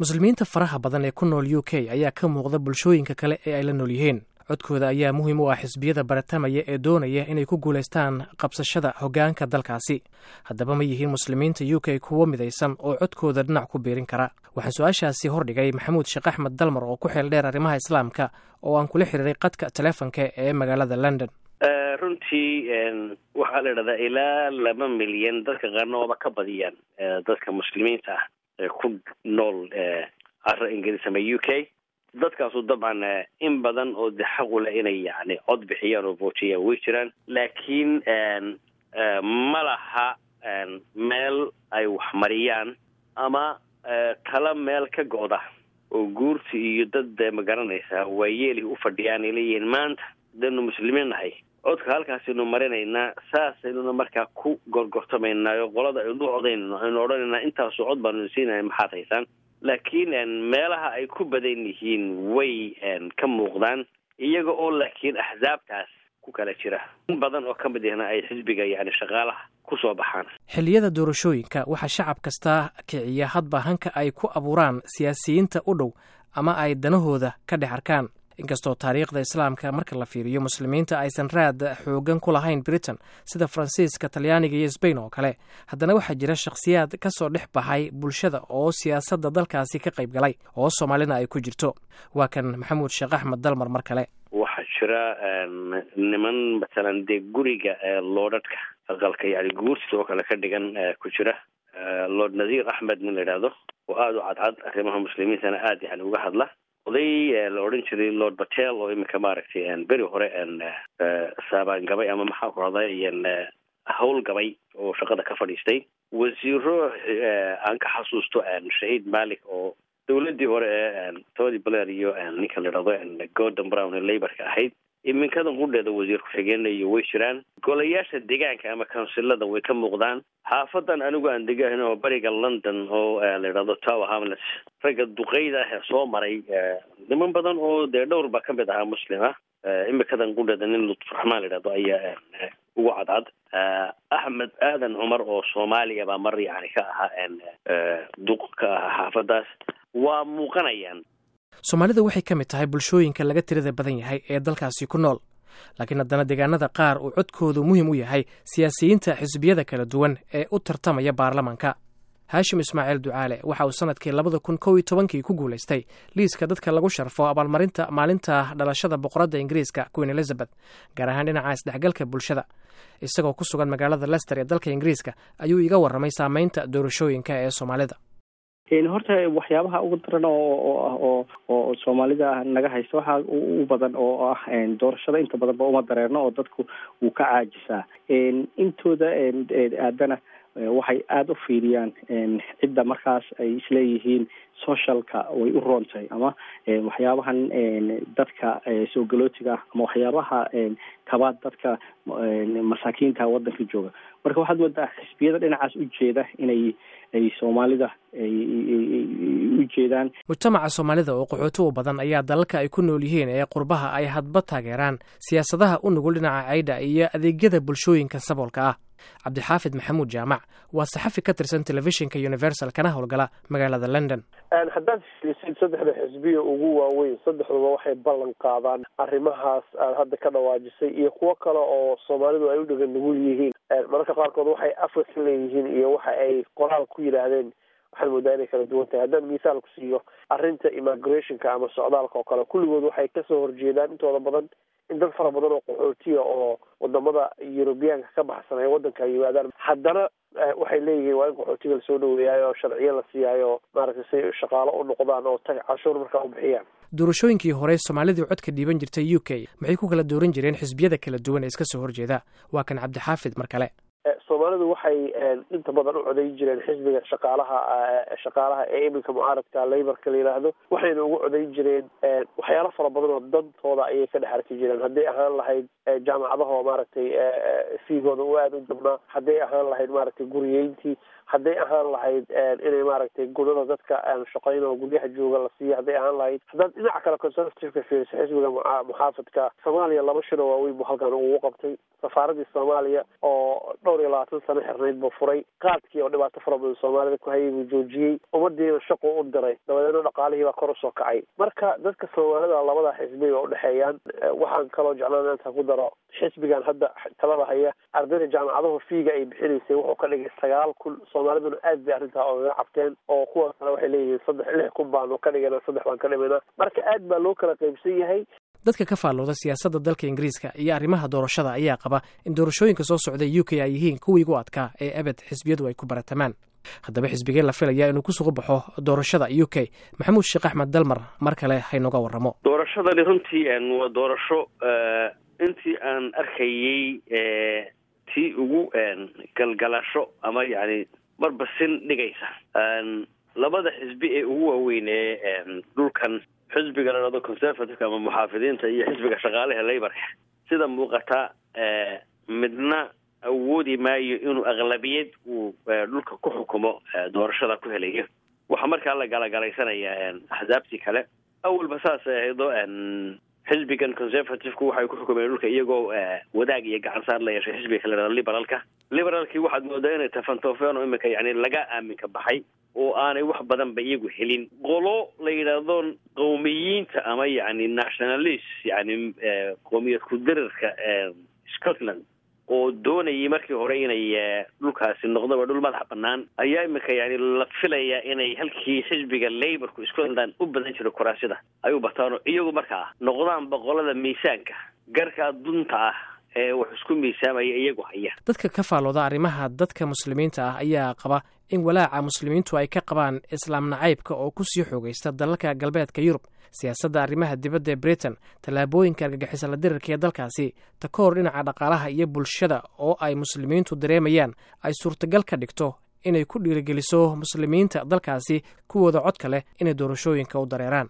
muslimiinta faraha badan ee ku nool u k ayaa ka muuqda bulshooyinka kale ee ay la nool yihiin codkooda ayaa muhiim u ah xisbiyada baratamaya ee doonaya inay ku guulaystaan qabsashada hoggaanka dalkaasi haddaba ma yihiin muslimiinta u k kuwo midaysan oo codkooda dhinac ku biirin kara waxaan su-aashaasi hordhigay maxamuud sheekh axmed dalmar oo ku xeel dheer arrimaha islaamka oo aan kula xiriiray qadka teleefonka ee magaalada london runtii waxaa la idhahdaa ilaa laba milyan dadka qaarna waaba ka badiyaan dadka muslimiinta ah ee ku nool cara ingiriis ama u k dadkaasu dabcan in badan oo de xaq u leh inay yani cod bixiyaan oo vootiyaan way jiraan laakiin ma laha meel ay wax mariyaan ama tala meel ka go'da oo guurta iyo dad magaranaysa waayeeli u fadhiyaan ay leeyihiin maanta danu muslimiin nahay codka halkaasaynu marinaynaa saasaynuna markaa ku gorgortamaynaayo qolada aynu codaynayno aynu odhanaynaa intaasu cod baanu siinaya maxaad haysaan laakiin meelaha ay ku badan yihiin way ka muuqdaan iyaga oo laakiin axsaabtaas ku kala jira in badan oo ka mid ahna ay xisbiga yani shaqaalaha ku soo baxaan xilliyada doorashooyinka waxaa shacab kastaa kiciya hadba hanka ay ku abuuraan siyaasiyiinta u dhow ama ay danahooda ka dhex arkaan inkastoo taariikhda islaamka marka la fiiriyo muslimiinta aysan raad xoogan ku lahayn britain sida faransiiska talyaaniga iyo sbain oo kale haddana waxaa jira shakhsiyaad ka soo dhex baxay bulshada oo siyaasadda dalkaasi ka qayb galay oo soomaalina ay ku jirto waa kan maxamuud sheekh axmed dalmar mar kale waxaa jira niman matalan dee guriga loodhadhka aqalka yani guurtida oo kale ka dhigan ku jira lord nadiir axmed nin la idhaahdo oo aada u cadcad arrimaha muslimiintana aada yani uga hadla oday la odhan jiray lord batel oo iminka maaragtay beri hore saabaan gabay ama maxaa ku rahday hawl gabay oo shaqada ka fadhiistay wasiiro aan ka xasuusto shahiid malik oo dawladii hore ee tony blair iyo ninka la idhahdo gordon brown ee laborka ahayd iminkadan qudheeda wasiir ku-xigeenayo way jiraan golayaasha deegaanka ama counsilada way ka muuqdaan xaafadan anigu aan degahan oo bariga london oo la idhahdo tower hamlets ragga duqeyda ah ee soo maray niman badan oo dee dhowr baa kamid ahaa muslim ah imikadan qudheeda nin lutfuraxmaan la idhahdo ayaa ugu cadcad axmed aadan cumar oo soomaaliya baa mar yani ka ahaa duq ka ahaa xaafadaas waa muuqanayaan soomaalida waxay ka mid tahay bulshooyinka laga tirada badan yahay ee dalkaasi ku nool laakiin haddana deegaanada qaar uu codkoodu muhiim u yahay siyaasiyiinta xisbiyada kala duwan ee u tartamaya baarlamanka haashim ismaaciil ducaale waxa uu sanadkii labada kun kow iyo tobankii ku guulaystay liiska dadka lagu sharfo abaalmarinta maalinta dhalashada boqoradda ingiriiska queen elizabeth gaar ahaan dhinaca isdhexgalka bulshada isagoo ku sugan magaalada lester ee dalka ingiriiska ayuu iga warramay saameynta doorashooyinka ee soomaalida horta waxyaabaha ugu daran oo oo soomaalida naga haysta waxaa u badan oo ah doorashada inta badanba uma dareerno oo dadku wuu ka caajisaa intooda aadana waxay aada u fiiriyaan cidda markaas ay isleeyihiin socialka way u roontahay ama waxyaabahan dadka soo galootiga ah ama waxyaabaha kabaad dadka masaakiinta waddanka jooga marka waxaad moodaa xisbiyada dhinacaas u jeeda inay ay soomaalida u jeedaan mujtamaca soomaalida oo qaxooti u badan ayaa dalalka ay ku nool yihiin ee qurbaha ay hadba taageeraan siyaasadaha u nugul dhinaca caydha iyo adeegyada bulshooyinka saboolka ah cabdixaafid maxamuud jaamac waa saxafi ka tirsan telefishinka universal kana howlgala magaalada london haddaad fiirisid saddexda xisbiya ugu waaweyn saddexduba waxay ballan qaadaan arrimahaas aad hadda ka dhawaajisay iyo kuwo kale oo soomaalidu ay u dhegan nugul yihiin mararka qaarkood waxay afka ka leeyihiin iyo waxa ay qoraal ku yidhaahdeen waxaad moodaa inay kala duwan tahay haddaan misaal ku siiyo arrinta immigrationka ama socdaalka oo kale kulligood waxay kasoo horjeedaan intooda badan in dad fara badan oo qaxootiya oo wadamada yurubiyaanka ka baxsan ay waddanka yimaadaan haddana waxay leeyihiin waa in qaxootiga lasoo dhaweeyaayo oo sharciyo la siiyaayo maaragtay si shaqaalo u noqdaan oo tag cashuur markaa u bixiyaan doorashooyinkii hore soomaalidii codka dhiiban jirtay u k maxay ku kala dooran jireen xisbiyada kala duwan ee iska soo horjeeda waa kan cabdixaafid mar kale soomaalidu waxay inta badan u codayn jireen xisbiga shaqaalaha shaqaalaha ee iminka mucaaradka laborka la yidhaahdo waxayna ugu codayn jireen waxyaalo fara badan oo dantooda ayay ka dhex arki jireen hadday ahaan lahayd jaamacadaha oo maaragtay fiigooda u aada u jabnaa hadday ahaan lahayd maaragtay guriyeyntii hadday ahaan lahayd inay maaragtay gunada dadka shaqayn oo guryaha jooga la siiyo hadday ahaan lahayd haddaad dhinaca kale conservativeka fiiriso xisbiga muxaafadka soomaaliya laba shiro waaweyn buu halkan ugu qabtay safaaradii soomaaliya oo dhowr iyo labaatan sano xirnayd buu furay qaadkii oo dhibaato fara badan soomaalida ku hayay buu joojiyey ummadiina shaqu u diray dabadeedna dhaqaalihii baa kor usoo kacay marka dadka soomaalida labada xisbiga u dhexeeyaan waxaan kaloo jeclaan inta ku daro xisbigan hadda talada haya ardayda jaamacadahu fiiga ay bixinaysay wuxuu ka dhigay sagaal kun soomaaliduna aad bay arrintaa ogaga cabteen oo kuwa kale waxay leeyihiin saddex lix kun baanu ka dhigana saddex baan ka dhimayna marka aad baa loo kala qaybsan yahay dadka ka faallooda siyaasadda dalka ingiriiska iyo arrimaha doorashada ayaa qaba in doorashooyinka soo socda u k ay yihiin kuwii ugu adkaa ee abed xisbiyadu ay ku baratamaan haddaba xisbigee la filaya inuu ku sugu baxo doorashada u k maxamuud sheekh axmed dalmar mar kale haynoga warramo doorashadani runtii waa doorasho intii aan arkayey tii ugu galgalasho ama yani barbasin dhigaysa labada xisbi ee ugu waaweyn ee dhulkan xisbiga la dhado conservativeka ama muxaafidiinta iyo xisbiga shaqaalaha laborka sida muuqata midna awoodi maayo inuu aqlabiyad uu dhulka ku xukumo doorashada ku helayo waxaa markaa la galagalaysanayaa axsaabtii kale awalba saasay ahaydo xisbigan conservativku waxay ku xukumeen dhulka iyagoo wadaag iyo gacan saar la yeeshay xisbiga kale dhado liberalka liberalkii waxaad moodaa inay tafantoofeen oo imika yani laga aaminka baxay oo aanay wax badan ba iyagu helin qolo la yidhaahdo qowmiyiinta ama yani nationalist yani qowmiyad ku-dirirka scotland oo doonayay markii hore inay dhulkaasi noqdoba dhul madax banaan ayaa imika yani la filayaa inay halkii xisbiga laborku scotland u badan jiro kuraasida ay u bataan oo iyagu markaa noqdaan boqolada miisaanka garkaa dunta ah ee wax isku miisaamaya iyagu haya dadka ka faallooda arrimaha dadka muslimiinta ah ayaa qaba in walaaca muslimiintu ay ka qabaan islaam nacaybka oo kusii xoogaysta dalalka galbeedka yurub siyaasadda arrimaha dibadda ee britain tallaabooyinka argagixisa la dirirka ee dalkaasi ta ka hor dhinaca dhaqaalaha iyo bulshada oo ay muslimiintu dareemayaan ay suurtagal ka dhigto inay ku dhiirigeliso muslimiinta dalkaasi kuwooda codka leh inay doorashooyinka u dareeraan